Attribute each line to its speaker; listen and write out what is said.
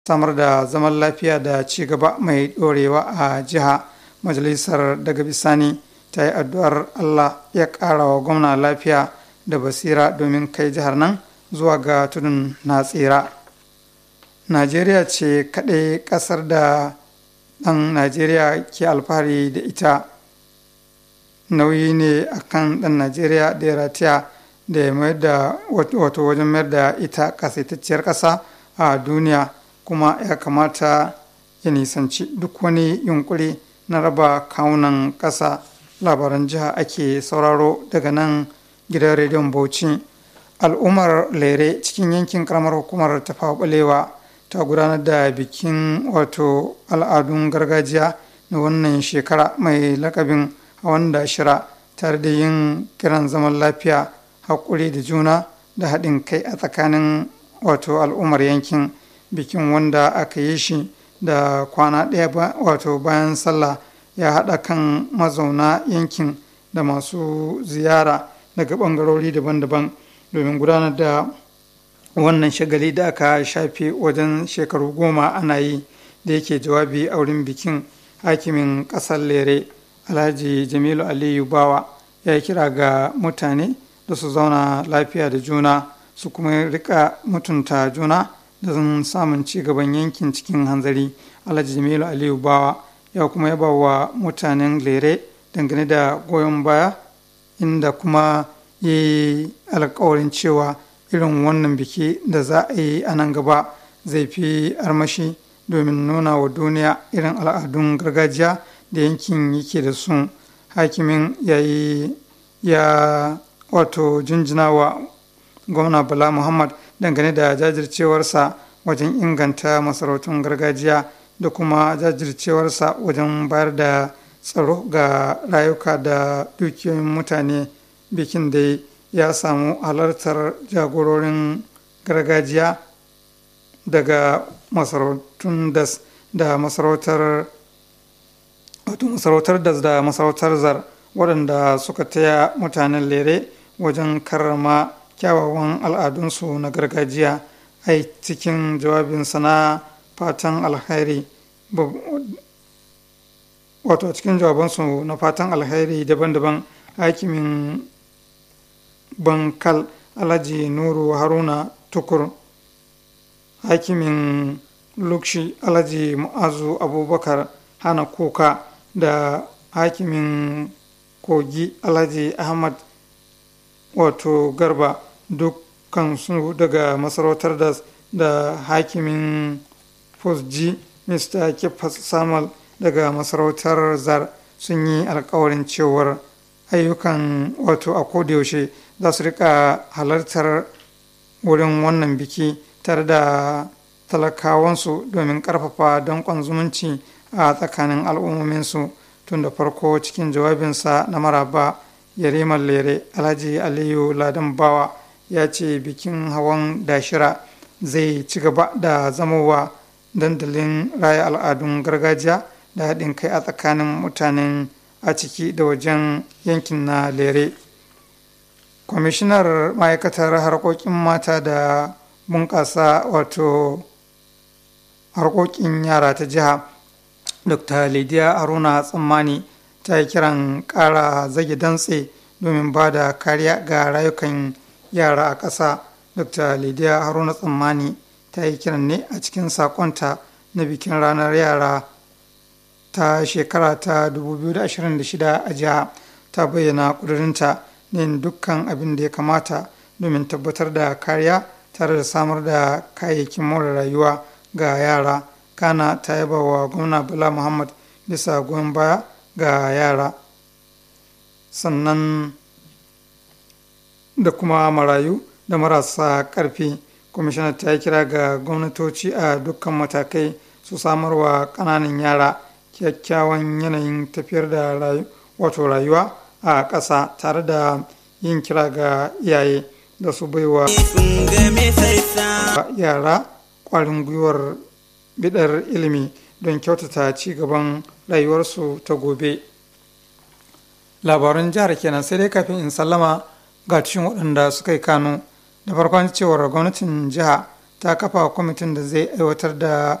Speaker 1: samar da zaman lafiya da ci gaba mai ɗorewa a jiha majalisar daga bisani ta yi addu'ar allah ya ƙara wa gwamna lafiya da basira domin kai jihar nan zuwa ga tudun na tsira najeriya ce kaɗai ƙasar da ɗan najeriya ke alfahari da ita nauyi ne akan ɗan najeriya da ya rataya da ya mayar da wato wajen mayar da ita ƙasaitacciyar ƙasa a duniya kuma ya kamata ya nisanci duk wani yunkuri na raba kawunan ƙasa labaran jiha ake sauraro daga nan gidan rediyon bauchi al'ummar lere cikin yankin karamar hukumar tafawa balewa ta gudanar da bikin wato al'adun gargajiya na wannan shekara mai lakabin hawan da shira tare da yin kiran zaman lafiya haƙuri da juna da haɗin kai a tsakanin wato al'ummar yankin bikin wanda aka yi shi da kwana ɗaya wato bayan sallah ya haɗa kan mazauna yankin da masu ziyara daga ɓangarori daban-daban domin gudanar da wannan shagali da aka shafe wajen shekaru goma ana yi da yake jawabi a wurin bikin hakimin ƙasar lere alhaji jamilu aliyu bawa ya kira ga mutane da su zauna lafiya da juna su kuma rika mutunta juna da zan samun ci gaban yankin cikin hanzari alhaji jamilu aliyu bawa ya kuma yaba wa mutanen lere dangane da goyon baya inda kuma ya yi alkawarin cewa irin wannan biki da za a yi a nan gaba zai fi armashi domin nuna wa duniya irin al'adun gargajiya da yankin yake da su hakimin ya yi ya wato jinjina wa gwamna bala muhammad dangane da jajircewarsa wajen inganta masarautun gargajiya da kuma jajircewarsa wajen bayar da tsaro ga rayuka da dukiyoyin mutane bikin da ya samu halartar jagororin gargajiya daga masarautun das da masarautar wato masarautar das da masarautar zar waɗanda suka taya mutanen lere wajen karrama kyawawan al'adunsu na gargajiya a cikin jawabinsa na fatan alkhairi wato a cikin jawabansu na fatan alkhairi daban-daban hakimin bankal alhaji nuru haruna tukur hakimin lukshi alhaji mu'azu abubakar hana kuka da hakimin kogi alhaji ahmad wato garba dukkan su daga masarautar da da hakimin fosji mr kifas samal daga masarautar zar sun yi alkawarin cewar ayyukan wato a kodayaushe za su rika halartar wurin wannan biki tare da talakawansu domin karfafa danƙon zumunci a tsakanin al'ummominsu tun da farko cikin jawabinsa na maraba yarimar lere alhaji aliyu ladan bawa ya ce bikin hawan dashira zai ci gaba da zamowa dandalin raya al'adun gargajiya da haɗin kai a tsakanin mutanen a ciki da wajen yankin na lere kwamishinar ma'aikatar harkokin mata da bunƙasa wato harkokin yara ta jiha dr lidiya aruna tsammani ta yi kiran ƙara zage dantse domin ba da kariya ga rayukan yara a ƙasa dr lidiya haruna tsammani ta yi kiran ne a cikin sakonta na bikin ranar yara ta shekara ta 2026 a jiha ta bayyana ƙudurinta ne dukkan abin da ya kamata domin tabbatar da kariya tare da samar da kayayyakin more rayuwa ga yara kana ta yaba wa gwamna bala muhammad bisa goyon baya ga yara sannan da kuma marayu da marasa ƙarfi kwamishinar ta yi kira ga gwamnatoci a dukkan matakai su samarwa ƙananan yara kyakkyawan yanayin tafiyar da wato rayuwa a ƙasa tare da yin kira ga iyaye da su baiwa yara ƙwarin gwiwar bidar ilimi don kyautata ci gaban rayuwarsu ta gobe labaran jihar kenan sai dai kafin in sallama ga cikin waɗanda suka yi kano da farkon cewar gwamnatin jiha ta kafa kwamitin da zai aiwatar da